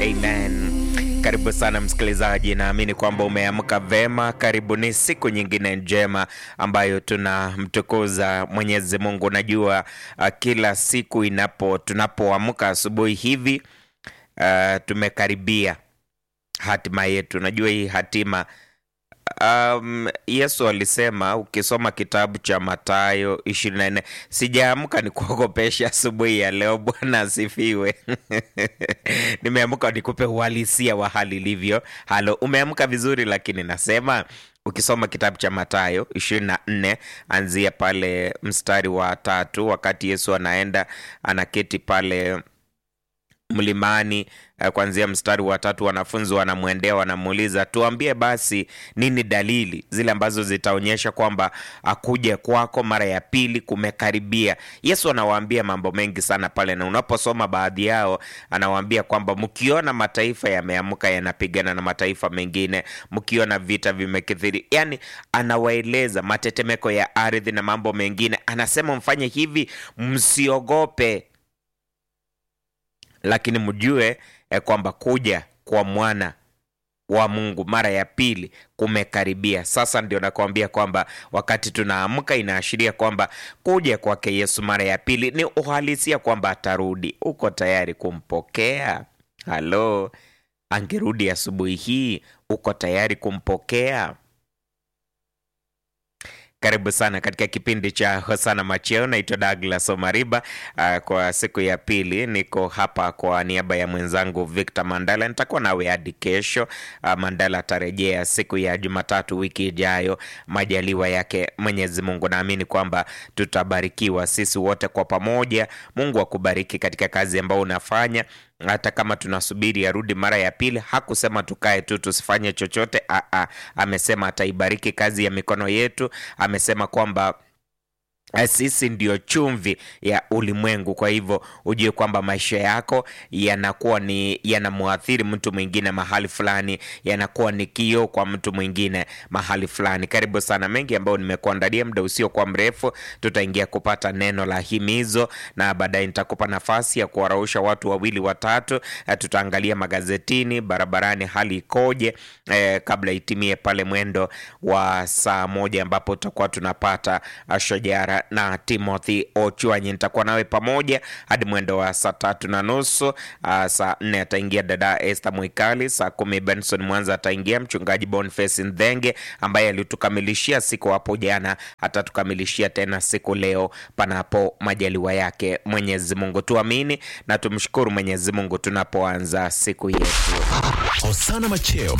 Amen. Karibu sana msikilizaji, naamini kwamba umeamka vema. Karibu, ni siku nyingine njema ambayo tunamtukuza Mwenyezi Mungu. Najua uh, kila siku inapo tunapoamka asubuhi hivi uh, tumekaribia hatima yetu. Najua hii hatima Um, Yesu alisema ukisoma kitabu cha Mathayo 24, sijaamka ni kuogopesha asubuhi ya leo. Bwana asifiwe. Nimeamka nikupe uhalisia wa hali ilivyo. Halo, umeamka vizuri, lakini nasema ukisoma kitabu cha Mathayo 24 anzia pale mstari wa tatu, wakati Yesu anaenda anaketi pale mlimani kuanzia mstari wa tatu, wanafunzi wanamwendea wanamuuliza, tuambie basi nini dalili zile ambazo zitaonyesha kwamba akuja kwako mara ya pili kumekaribia. Yesu anawaambia mambo mengi sana pale, na unaposoma baadhi yao anawaambia kwamba mkiona mataifa yameamka yanapigana na mataifa mengine, mkiona vita vimekithiri, yani anawaeleza matetemeko ya ardhi na mambo mengine, anasema mfanye hivi, msiogope lakini mjue eh, kwamba kuja kwa mwana wa Mungu mara ya pili kumekaribia. Sasa ndio nakwambia kwamba wakati tunaamka inaashiria kwamba kuja kwake Yesu mara ya pili ni uhalisia kwamba atarudi. Uko tayari kumpokea? Halo, angerudi asubuhi hii, uko tayari kumpokea? Karibu sana katika kipindi cha Hosana Macheo. Naitwa Douglas Omariba. Uh, kwa siku ya pili niko hapa kwa niaba ya mwenzangu Victor Mandala. Nitakuwa nawe hadi kesho. Uh, Mandala atarejea siku ya Jumatatu wiki ijayo, majaliwa yake Mwenyezi Mungu. Naamini kwamba tutabarikiwa sisi wote kwa pamoja. Mungu akubariki katika kazi ambayo unafanya hata kama tunasubiri arudi mara ya pili. Hakusema tukae tu tusifanye chochote. Aa, amesema ataibariki kazi ya mikono yetu. Amesema kwamba sisi ndio chumvi ya ulimwengu. Kwa hivyo ujue kwamba maisha yako yanakuwa ni yanamwathiri mtu mwingine mahali fulani, yanakuwa ni kioo kwa mtu mwingine mahali fulani. Karibu sana, mengi ambayo nimekuandalia. Muda usiokuwa mrefu tutaingia kupata neno la himizo, na baadaye nitakupa nafasi ya kuwarausha watu wawili watatu. Tutaangalia magazetini, barabarani hali ikoje, eh, kabla itimie pale mwendo wa saa moja ambapo tutakuwa tunapata shajara na Timothy Ochwanyi. Nitakuwa nawe pamoja hadi mwendo wa saa tatu na nusu. Uh, saa nne ataingia dada Esther Mwikali, saa kumi Benson Mwanza ataingia, mchungaji Boniface Ndhenge ambaye alitukamilishia siku hapo jana, atatukamilishia tena siku leo, panapo majaliwa yake Mwenyezi Mungu. Tuamini na tumshukuru Mwenyezi Mungu tunapoanza siku yetu. Hosana Macheo.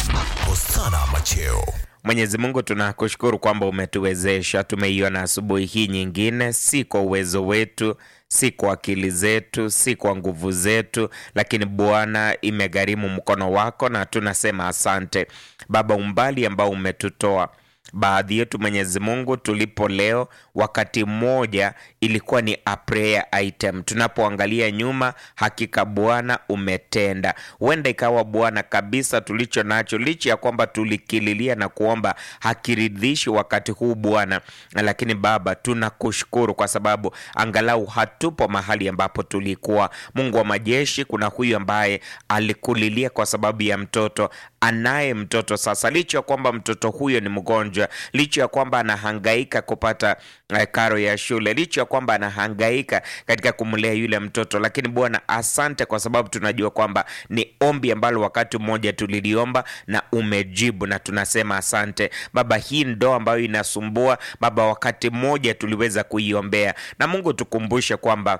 Hosana Macheo. Mwenyezi Mungu tunakushukuru kwamba umetuwezesha, tumeiona asubuhi hii nyingine, si kwa uwezo wetu, si kwa akili zetu, si kwa nguvu zetu, lakini Bwana, imegharimu mkono wako, na tunasema asante Baba, umbali ambao umetutoa baadhi yetu Mwenyezi Mungu, tulipo leo, wakati mmoja ilikuwa ni a prayer item. Tunapoangalia nyuma, hakika Bwana umetenda. Huenda ikawa Bwana kabisa tulicho nacho, licha ya kwamba tulikililia na kuomba, hakiridhishi wakati huu Bwana, lakini Baba tunakushukuru kwa sababu angalau hatupo mahali ambapo tulikuwa. Mungu wa majeshi, kuna huyu ambaye alikulilia kwa sababu ya mtoto, anaye mtoto sasa, licha ya kwamba mtoto huyo ni mgonjwa licha ya kwamba anahangaika kupata uh, karo ya shule, licha ya kwamba anahangaika katika kumlea yule mtoto, lakini Bwana asante, kwa sababu tunajua kwamba ni ombi ambalo wakati mmoja tuliliomba na umejibu, na tunasema asante Baba. Hii ndoa ambayo inasumbua Baba, wakati mmoja tuliweza kuiombea, na Mungu tukumbushe kwamba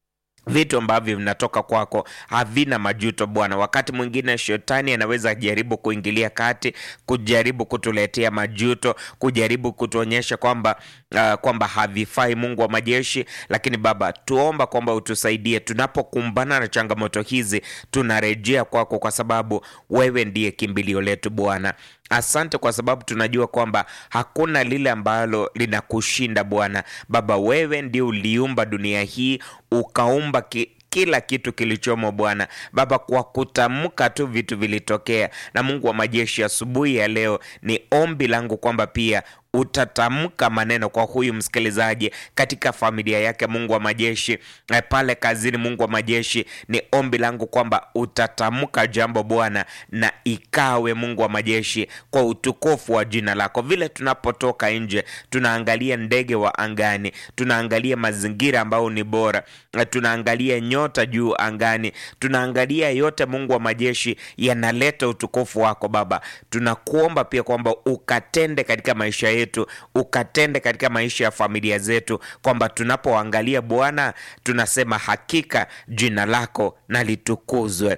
vitu ambavyo vinatoka kwako havina majuto Bwana. Wakati mwingine shetani anaweza jaribu kuingilia kati, kujaribu kutuletea majuto, kujaribu kutuonyesha kwamba uh, kwamba havifai, Mungu wa majeshi. Lakini Baba, tuomba kwamba utusaidie tunapokumbana na changamoto hizi, tunarejea kwako, kwa sababu wewe ndiye kimbilio letu Bwana. Asante kwa sababu tunajua kwamba hakuna lile ambalo linakushinda Bwana. Baba, wewe ndio uliumba dunia hii, ukaumba ki kila kitu kilichomo Bwana Baba, kwa kutamka tu vitu vilitokea. Na Mungu wa majeshi, asubuhi ya leo ni ombi langu kwamba pia utatamka maneno kwa huyu msikilizaji katika familia yake, Mungu wa majeshi, eh, pale kazini, Mungu wa majeshi, ni ombi langu kwamba utatamka jambo Bwana, na ikawe Mungu wa majeshi, kwa utukufu wa jina lako. Vile tunapotoka nje, tunaangalia ndege wa angani, tunaangalia mazingira ambayo ni bora, eh, tunaangalia nyota juu angani, tunaangalia yote, Mungu wa majeshi, yanaleta utukufu wako Baba. Tunakuomba pia kwamba ukatende katika maisha yetu, ukatende katika maisha ya familia zetu, kwamba tunapoangalia Bwana tunasema hakika jina lako na litukuzwe.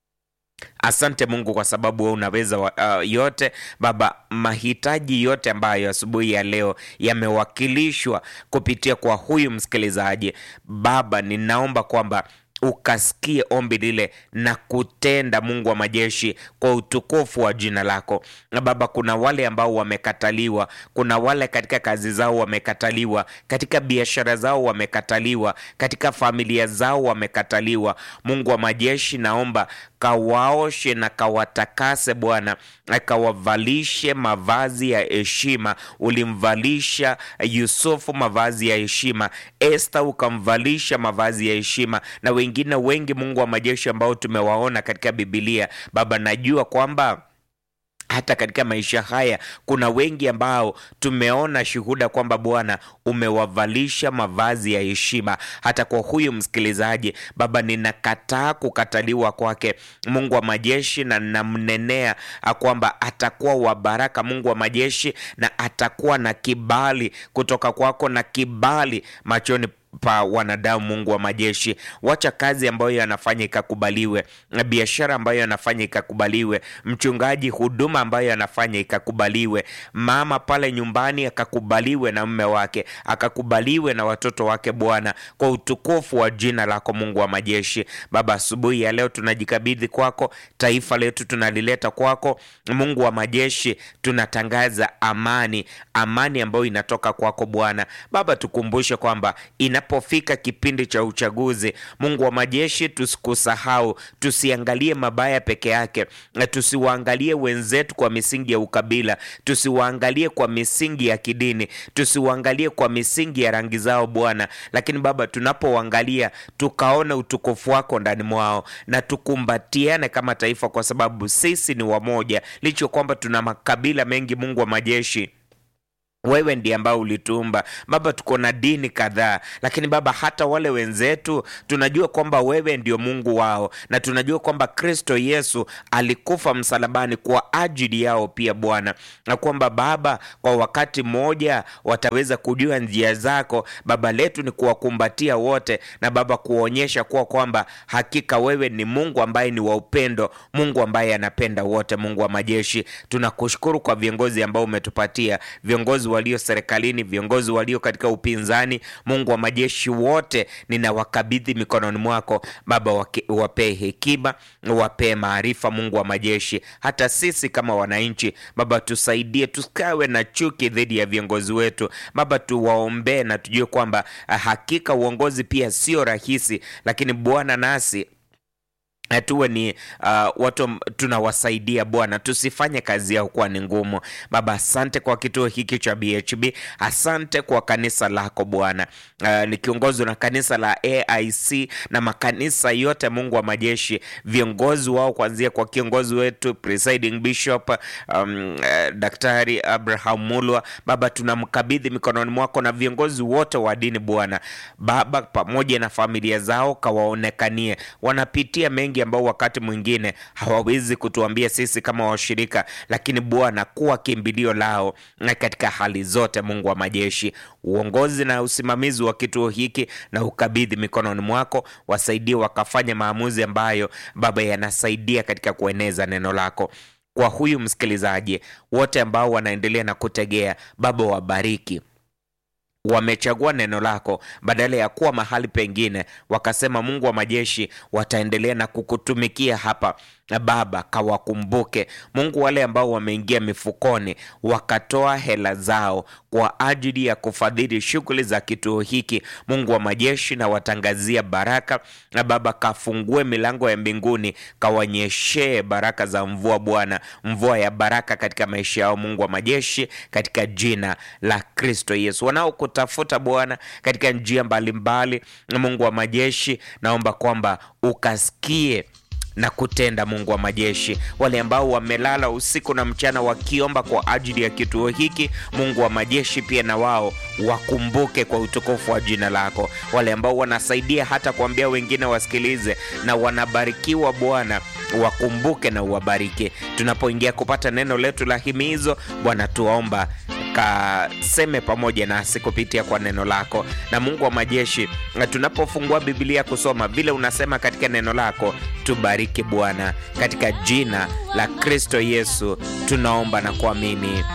Asante Mungu kwa sababu wewe unaweza wa, uh, yote Baba. Mahitaji yote ambayo asubuhi ya leo yamewakilishwa kupitia kwa huyu msikilizaji Baba, ninaomba kwamba ukasikie ombi lile na kutenda, Mungu wa majeshi, kwa utukufu wa jina lako. Na Baba, kuna wale ambao wamekataliwa, kuna wale katika kazi zao wamekataliwa, katika biashara zao wamekataliwa, katika familia zao wamekataliwa. Mungu wa majeshi, naomba kawaoshe na kawatakase Bwana, akawavalishe mavazi ya heshima. Ulimvalisha Yusufu mavazi ya heshima, Esta ukamvalisha mavazi ya heshima, na wengine wengi, Mungu wa majeshi, ambao tumewaona katika Bibilia. Baba, najua kwamba hata katika maisha haya kuna wengi ambao tumeona shuhuda kwamba Bwana umewavalisha mavazi ya heshima. Hata kwa huyu msikilizaji Baba, ninakataa kukataliwa kwake, Mungu wa majeshi, na namnenea kwamba atakuwa wa baraka, Mungu wa majeshi, na atakuwa na kibali kutoka kwako na kibali machoni pa wanadamu. Mungu wa majeshi, wacha kazi ambayo anafanya ikakubaliwe, biashara ambayo anafanya ikakubaliwe, mchungaji, huduma ambayo anafanya ikakubaliwe, mama pale nyumbani akakubaliwe na mume wake, akakubaliwe na watoto wake, Bwana, kwa utukufu wa jina lako, Mungu wa majeshi. Baba, asubuhi ya leo tunajikabidhi kwako, taifa letu tunalileta kwako, Mungu wa majeshi, tunatangaza amani, amani ambayo inatoka kwako Bwana. Baba, tukumbushe kwamba inapofika kipindi cha uchaguzi, Mungu wa majeshi, tusikusahau, tusiangalie mabaya peke yake, na tusiwaangalie wenzetu kwa misingi ya ukabila, tusiwaangalie kwa misingi ya kidini, tusiwaangalie kwa misingi ya rangi zao Bwana, lakini Baba, tunapoangalia tukaona utukufu wako ndani mwao, na tukumbatiane kama taifa, kwa sababu sisi ni wamoja, licho kwamba tuna makabila mengi. Mungu wa majeshi wewe ndiye ambao ulituumba Baba. Tuko na dini kadhaa, lakini Baba, hata wale wenzetu tunajua kwamba wewe ndio Mungu wao, na tunajua kwamba Kristo Yesu alikufa msalabani kwa ajili yao pia Bwana, na kwamba Baba, kwa wakati mmoja wataweza kujua njia zako. Baba letu ni kuwakumbatia wote, na Baba kuonyesha kuwa kwamba hakika wewe ni Mungu ambaye ni wa upendo, Mungu ambaye anapenda wote. Mungu wa majeshi, tunakushukuru kwa viongozi ambao umetupatia viongozi walio serikalini, viongozi walio katika upinzani. Mungu wa majeshi, wote ninawakabidhi mikononi mwako Baba, wapee hekima, wapee maarifa. Mungu wa majeshi, hata sisi kama wananchi Baba, tusaidie, tusikawe na chuki dhidi ya viongozi wetu Baba, tuwaombee na tujue kwamba hakika uongozi pia sio rahisi, lakini Bwana nasi tuwe ni uh, watu tunawasaidia Bwana, tusifanye kazi yao kuwa ni ngumu. Baba, asante kwa kituo hiki cha BHB, asante kwa kanisa lako Bwana, uh, nikiongozwa na kanisa la AIC na makanisa yote, Mungu wa majeshi, viongozi wao kuanzia kwa kiongozi wetu presiding bishop um, uh, Daktari Abraham Mulwa Baba, tunamkabidhi mikononi mwako na viongozi wote wa dini Bwana Baba, pamoja na familia zao, kawaonekanie, wanapitia mengi ambao wakati mwingine hawawezi kutuambia sisi kama washirika, lakini Bwana kuwa kimbilio lao na katika hali zote. Mungu wa majeshi, uongozi na usimamizi wa kituo hiki na ukabidhi mikononi mwako, wasaidie wakafanya maamuzi ambayo Baba yanasaidia katika kueneza neno lako kwa huyu msikilizaji, wote ambao wanaendelea na kutegea Baba, wabariki wamechagua neno lako badala ya kuwa mahali pengine, wakasema Mungu wa majeshi, wataendelea na kukutumikia hapa. Baba, kawakumbuke Mungu, wale ambao wameingia mifukoni wakatoa hela zao kwa ajili ya kufadhili shughuli za kituo hiki. Mungu wa majeshi, na watangazia baraka na Baba, kafungue milango ya mbinguni, kawanyeshee baraka za mvua Bwana, mvua ya baraka katika maisha yao, Mungu wa majeshi, katika jina la Kristo Yesu. Wanaokutafuta Bwana katika njia mbalimbali, Mungu wa majeshi, naomba kwamba ukasikie na kutenda. Mungu wa majeshi, wale ambao wamelala usiku na mchana wakiomba kwa ajili ya kituo hiki, Mungu wa majeshi, pia na wao wakumbuke kwa utukufu wa jina lako. Wale ambao wanasaidia hata kuambia wengine wasikilize na wanabarikiwa, Bwana wakumbuke na uwabariki. Tunapoingia kupata neno letu la himizo, Bwana tuomba kaseme pamoja nasi kupitia kwa neno lako. Na Mungu wa majeshi, tunapofungua Biblia kusoma vile unasema katika neno lako, tubariki Bwana, katika jina la Kristo Yesu tunaomba na kuamini.